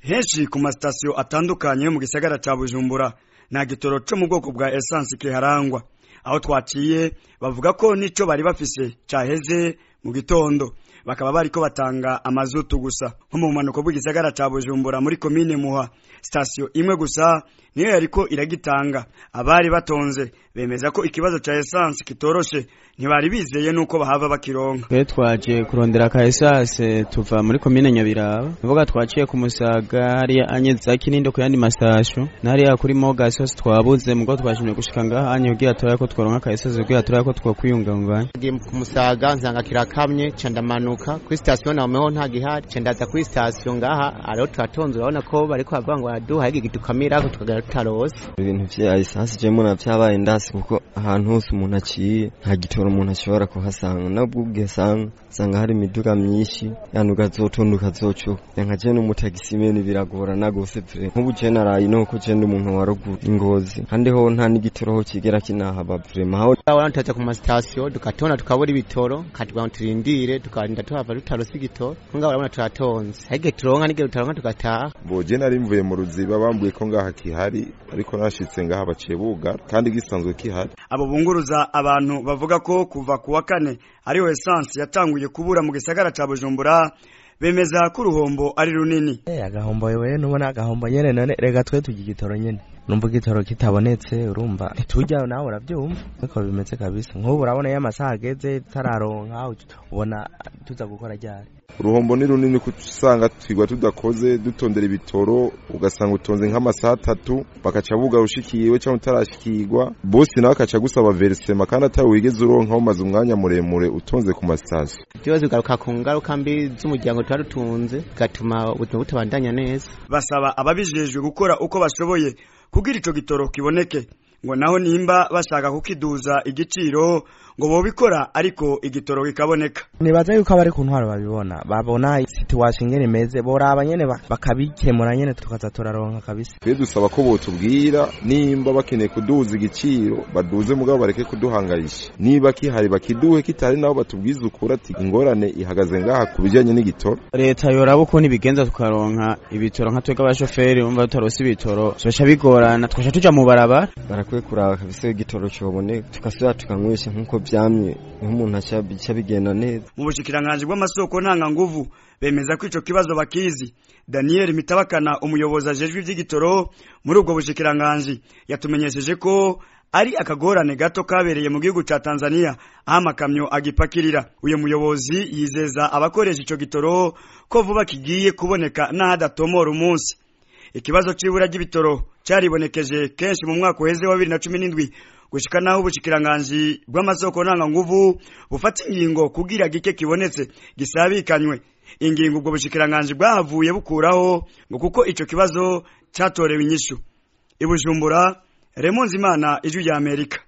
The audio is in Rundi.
henshi ku masitasiyo atandukanye yo mu gisagara ca bujumbura nta gitoro co mu bwoko bwa esansi kiharangwa aho twaciye bavuga ko nico bari bafise caheze mu gitondo bakaba bariko batanga amazutu gusa nko mu bumanuko bw'igisagara ca bujumbura muri komine muha sitasiyo imwe gusa niyo yariko iragitanga abari batonze bemeza ko ikibazo ca esansi kitoroshe ntibari bizeye nuko bahava bakironka twe twaje kurondera ka esase tuva muri komine nyabiraba nivuga twaciye ku musaga hariya anye za kinindo ku yandi mastasyo nariya kuri mogasos twabuze mugo twashimye gushika ngaha anye kugira turabe ko tworonka ka esase kugira turabe ko twokwiyunganganya ngiye ku musaga nsanga kirakamye ca ndamanuka kuri sitasiyo nameho nta gihari ca ndaza kuri sitasiyo ngaha ariho turatonze urabona ko bariko bavuga ngo baraduha igi gidukamirako tukagera tutarose ibintu vya esansi je mbona vyabaye ndasi kuko ahantu hose umuntu aciye nta gitoro umuntu ashobora kuhasanga nabwo ugesanga usanga hari imiduga myinshi yani ugazotonda ukazocuka nka je n'umutagisimeni biragorana gose vre nk'ubu je naraye no ko je ndi umuntu wa ruguru ingozi kandi ho nta n'igitoro ho kigera kinahaba vrema aho urabona tutaza ku masitasiyo tugatona tukabura ibitoro katubwira ngo turindire tukarinda tuhava tutarose igitoro ngaho urabona turatonze ariko turonka n'igihe tutaronka tugataha boje nari mvuye mu ruziba bambwiye ko ngaha kihari ariko nashitse ngaha baciye bugara kandi gisanzwe kihari abo bunguruza abantu bavuga ko kuva ku wa kane ariho esansi yatanguye kubura mu gisagara ca bujumbura bemeza ko uruhombo ari runini Eh agahombo wewe nubona agahombo nyene none rega twe tugira igitoro nyene numva igitoro kitabonetse urumva tujya nawe uravyumva niko bimeze kabisa nk'ubu urabona iyo amasaha ageze tararonka ubona tuza gukora ryari uruhombo ni runini kuko usanga twigwa tudakoze dutondera ibitoro ugasanga utonze nk'amasaha atatu bakaca buga ushikiwe cyangwa utarashikirwa bosi nawe akaca gusaba verisema kandi atari wigeze uronka umaze umwanya muremure utonze ku masitasiyo byose bigaruka ku ngaruka mbi z'umuryango tuba dutunze bigatuma ubuzima butabandanya neza basaba ababijejwe gukora uko bashoboye kugira ico gitoro kiboneke ngo naho nimba bashaka kukiduza igiciro ngo bobikora ariko igitoro kikaboneka nibaza yuko abari ku ntwaro babibona babona situation ingene imeze boraba nyene bakabikemura nyene tukaza turaronka kabisa twe dusaba ko botubwira nimba bakeneye kuduza igiciro baduze mugabo bareke kuduhangayisha niba kihari bakiduhe kitari nabo batubwize ukuri ati ingorane ihagaze ngaha ku bijanye n'igitoro leta yoraba ukuntu ibigenza tukaronka ibitoro nka twebwe abashoferi bumva tutarose ibitoro bica bigorana twasha tuja mu barabara barakwiye kuraba kabisa igitoro coboneka tugasubira tukanywesha nk'uko vyamye nk'umuntu aca bigenda neza mu bushikiranganji bw'amasoko ntanga nguvu bemeza ko ico kibazo bakizi Daniel Mitabakana umuyobozi ajejwe ivy'igitoro muri ubwo bushikiranganji yatumenyesheje ko ari akagorane gato kabereye mu gihugu ca Tanzania aho amakamyo agipakirira uyu muyobozi yizeza abakoresha ico gitoro ko vuba kigiye kuboneka n'ahadatomora umunsi ikibazo c'ibura ry'ibitoro caribonekeje kenshi mu mwaka uheze wa 2017 gushika naho ubushikiranganje bw'amasoko ntanga nguvu bufata ingingo kugira gike kibonetse gisabikanywe ingingo ubwo bushikiranganje bwahavuye bukuraho ngo kuko ico kibazo catorewe inyishu ibujumbura Remonzi Imana ijwi rya Amerika